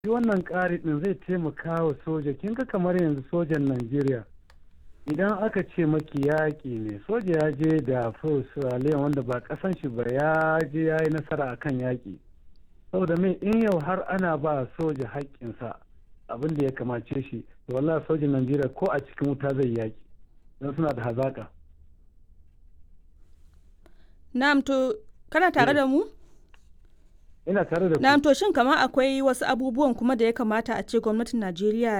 shi wannan ƙari ɗin zai taimaka wa soja kin ga kamar yanzu sojan najeriya idan aka ce maki yaƙi ne soja ya je da australia wanda ba ƙasan shi ba ya je ya yi nasara a kan yaƙi saboda mai in yau har ana ba soja haƙƙinsa abin da ya kamace shi to wallahi sojan najeriya ko a cikin wuta zai yaƙi don suna da hazaƙa na'am to kana tare da mu ina tare da ku na'am to shin kamar akwai wasu abubuwan kuma da ya kamata a ce gwamnatin najeriya